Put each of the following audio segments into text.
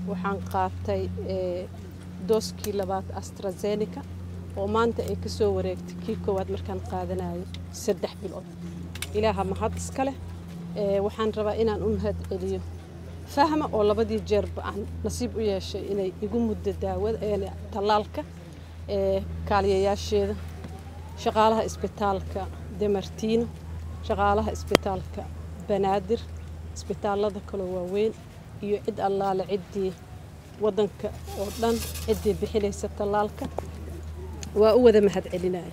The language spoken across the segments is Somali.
waxaan qaatay dooskii labaad astrazeneca oo maanta ay ka soo wareegtay kii koowaad markaan qaadanayo saddex bilood ilaaha mahad iska leh waxaan rabaa inaan u mahad celiyo fahma oo labadii jeerba aan nasiib u yeeshay inay igu muddo daawada tallaalka kaaliyayaasheeda shaqaalaha isbitaalka demartiino shaqaalaha isbitaalka banaadir isbitaallada kaloo waaweyn iyo cid allaale ciddii waddanka oo dhan ciddii bixinaysa tallaalka waa u wada mahad celinaya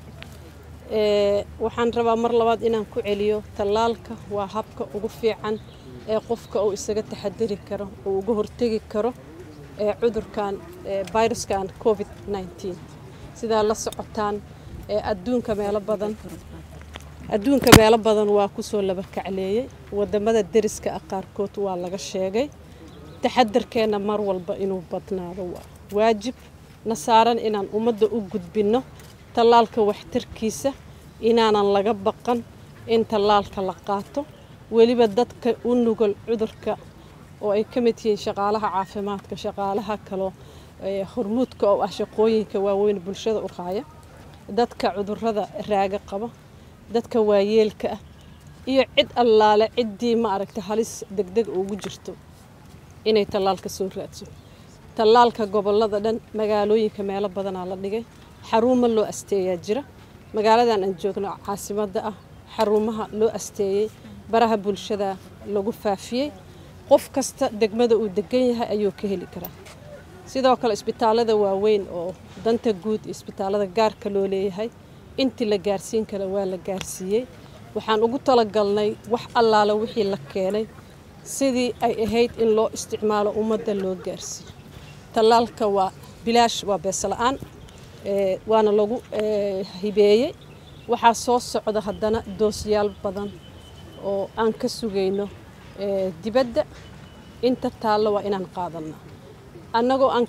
waxaan rabaa mar labaad inaan ku celiyo tallaalka waa habka ugu fiican ee qofka uu isaga taxadari karo uu uga hortegi karo ee cudurkan viruskan covid nneteen sidaa la socotaan adduunka meelo badan adduunka meelo badan waa kusoo laba kacleeyey wadamada deriska ah qaarkood waa laga sheegay taxadarkeenna mar walba inuu badnaado waa waajib na saaran inaan ummadda u gudbinno tallaalka waxtarkiisa inaanan laga baqan in tallaalka la qaato weliba dadka u nugol cudurka oo ay ka mid yihiin shaqaalaha caafimaadka shaqaalaha kaloo hormuudka oo ah shaqooyinka waaweyn bulshada u raaya dadka cudurada raaga qaba dadka waayeelka ah iyo cid allaale ciddii ma aragta halis degdeg ugu jirto inay tallaalka soo raadso tallaalka gobolada dhan magaalooyinka meelo badanaa la dhigay xaruuma loo asteeyaa jira magaaladan aan joogno caasimadda ah xarumaha loo asteeyey baraha bulshada lagu faafiyey qof kasta degmada uu degan yahay ayuu ka heli karaa sidoo kale isbitaallada waaweyn oo danta guud iyo isbitaallada gaarka loo leeyahay intii la gaarsiin kara waa la gaarsiiyey waxaan ugu talagalnay wax allaala wixii la keenay sidii ay ahayd in loo isticmaalo ummadda loo gaarsiiyo tallaalka waa bilaash waa beesla-aan waana lagu hibeeyey waxaa soo socda haddana doosyaal badan oo aan ka sugayno dibadda inta taallo waa inaan qaadanna annagoo aan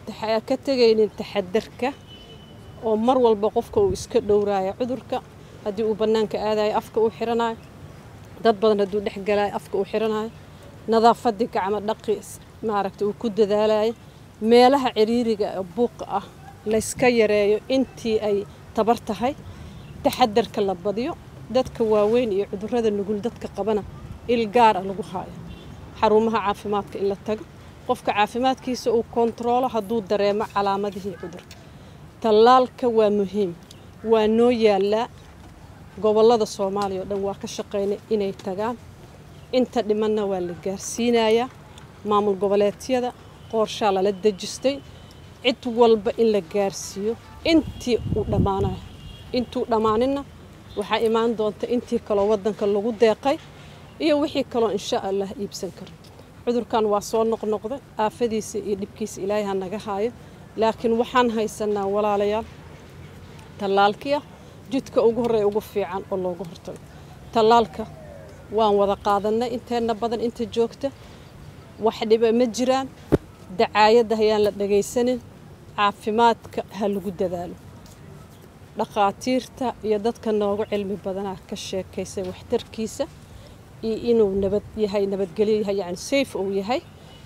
ka tegaynin taxadarka oo mar walba qofka uu iska dhowraayo cudurka haddii uu bannaanka aadayo afka uu xiranayo dad badan hadduu dhex galaayo afka uu xiranayo nadaafadii gacmo dhaqi maaragta uu ku dadaalayo meelaha ciriiriga buuqa ah layska yareeyo intii ay tabar tahay taxadarka la badiyo dadka waaweyn iyo cudurada nugul dadka qabana il gaara lagu haayo xarumaha caafimaadka in la tago qofka caafimaadkiisa uu kontaroolo hadduu dareemo calaamadihii cudurka tallaalka waa muhiim waa noo yaallaa gobollada soomaaliya oo dhan waa ka shaqaynay inay tagaan inta dhimanna waa la gaarsiinayaa maamul goboleedyada qoorshaa lala dejistay cid walba in la gaarsiiyo intii uu dhammaanayo intuu dhammaaninna waxaa imaan doonta intii kaloo waddanka lagu deeqay iyo wixii kaloo insha allah iibsan karo cudurkan waa soo noqnoqday aafadiisa iyo dhibkiisa ilaahay ha naga haayo laakiin waxaan haysanaa walaalayaal tallaalkiia jidka ugu horreeya ugu fiican oo looga hortago tallaalka waan wada qaadanay inteenna badan inta joogta wax dhiba ma jiraan dacaayadda hayaan la dhagaysanin caafimaadka ha lagu dadaalo dhakhaatiirta iyo dadka noogu cilmi badanaa ka sheekaysay waxtarkiisa iyo inuu nabad yahay nabadgelyo yahay yacni safe uu yahay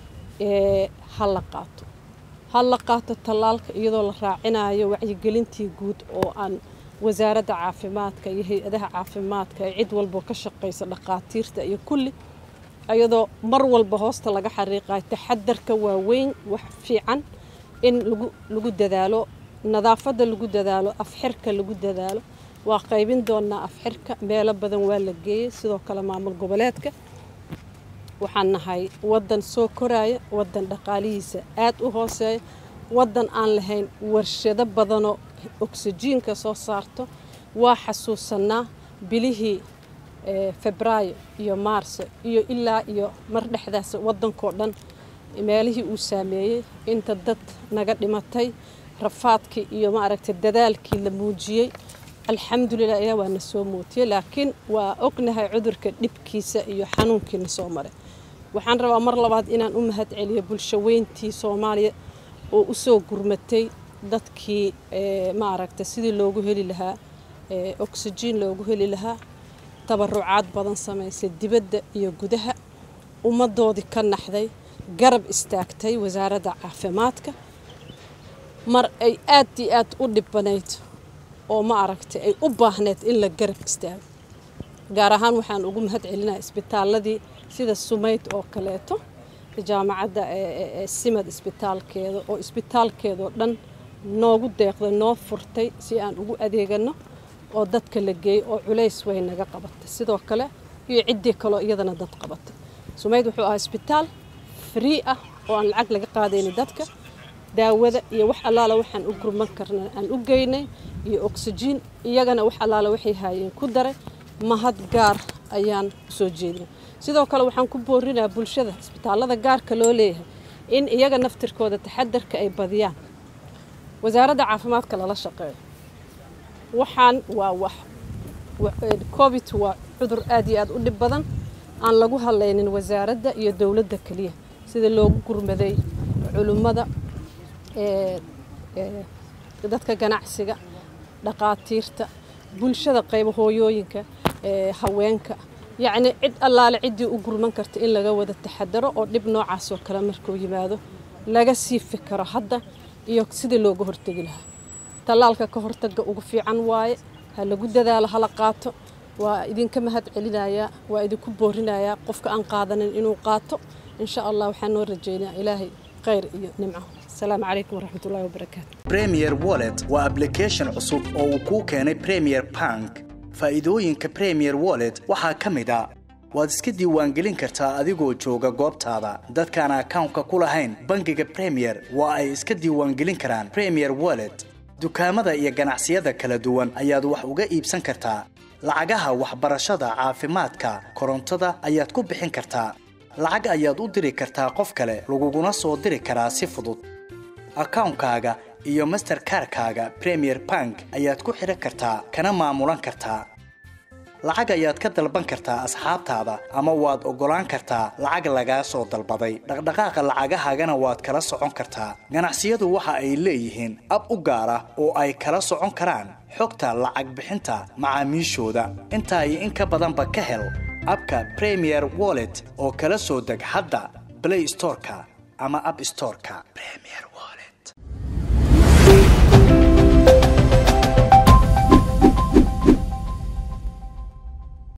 ha la qaato ha la qaato tallaalka iyadoo la raacinayo wacyigelintii guud oo aan wasaaradda caafimaadka iyo hay-adaha caafimaadka ee cid walbo ka shaqaysa dhakhaatiirta iyo kulli iyadoo mar walba hoosta laga xariiqayo taxadarka waaweyn wax fiican in lagu lagu dadaalo nadaafadda lagu dadaalo afxirka lagu dadaalo waa qaybin doonaa afxirka meelo badan waa la geeyey sidoo kale maamul goboleedka waxaan nahay waddan soo koraya waddan dhaqaalihiisa aad u hooseeya waddan aan lahayn warshado badanoo oksijiinka soo saarto waa xasuusanaa bilihii febraayo iyo maarso iyo ilaa iyo mar dhexdaas waddankoo dhan meelihii uu saameeyey inta dad naga dhimatay rafaadkii iyo maaragtay dadaalkii la muujiyey alxamdulilah ayaa waa na soo muutiyey laakiin waa ognahay cudurka dhibkiisa iyo xanuunkiina soo maray waxaan rabaa mar labaad inaan u mahad celiyo bulsho weyntii soomaaliya oo usoo gurmatay dadkii maaragta sidii loogu heli lahaa oksijiin loogu heli lahaa tabarucaad badan samaysay dibadda iyo gudaha ummaddoodii ka naxday garab istaagtay wasaaradda caafimaadka mar ay aad iyo aad u dhibanayd oo ma aragtay ay u baahneyd in la garab istaago gaar ahaan waxaan ugu mahad celinaya isbitaaladii sida sumayd oo kaleeto jaamacadda simad isbitaalkeeda oo isbitaalkeedao dhan noogu deeqday noo furtay si aan ugu adeegano oo dadka la geeyey oo culays way naga qabatay sidoo kale iyo ciddii kaloo iyadana dad qabatay sumayd wuxuu ahaa isbitaal free ah oo aan lacag laga qaadayni dadka daawada iyo wax allaala waxaan u gurman karna aan u geynay iyo oksijiin iyagana wax allaala waxay haayeen ku daray mahad gaar ayaan usoo jeedinay sidoo kale waxaan ku boorinayaa bulshada isbitaallada gaarka loo leeyahay in iyaga naftirkooda taxadarka ay badiyaan wasaaradda caafimaadka lala shaqeeyo waxaan waa wax covid waa cudur aad iyo aad u dhib badan aan lagu hadlaynin wasaaradda iyo dowladda keliya sida loogu gurmaday culimmada dadka ganacsiga dhaqaatiirta bulshada qaybo hooyooyinka haweenka yacni cid allaale ciddii u gurman karta in laga wada taxadaro oo dhib noocaasoo kale markuu yimaado laga sii fikaro hadda iyo sidii looga hortegi lahaa tallaalka ka hortaga ugu fiican waaye ha lagu dadaalo hala qaato waa idinka mahad celinayaa waa idinku boorinayaa qofka aan qaadanin inuu qaato insha allah waxaan noo rajeynaa ilaahay khayr iyo nimco asalaamu calaykum waraxmatullahi wabarakaatu premier wallet waa application cusub oo uu kuu keenay premier bank faa'iidooyinka premier wallet waxaa ka mid a waad iska diiwaangelin kartaa adigoo jooga goobtaada dadkaan akawnka ku lahayn bangiga premier waa ay iska diiwaangelin karaan premier wallet dukaamada iyo ganacsiyada kala duwan ayaad wax uga iibsan kartaa lacagaha waxbarashada caafimaadka korontada ayaad ku bixin kartaa lacag ayaad u diri kartaa qof kale laguguna soo diri karaa si fudud akawnkaaga iyo masterkarkaaga premier bank ayaad ku xidhan kartaa kana maamulan kartaa lacag ayaad ka dalban kartaa asxaabtaada ama waad oggolaan kartaa lacag lagaa soo dalbaday dhaqdhaqaaqa lacagahaagana waad kala socon kartaa ganacsiyadu waxa ay leeyihiin ab u gaar ah oo ay kala socon karaan xogta lacag bixinta macaamiishooda intaa iyo in ka badanba ka hel abka premier wallet oo kala soo deg hadda blay storeka ama ab storeka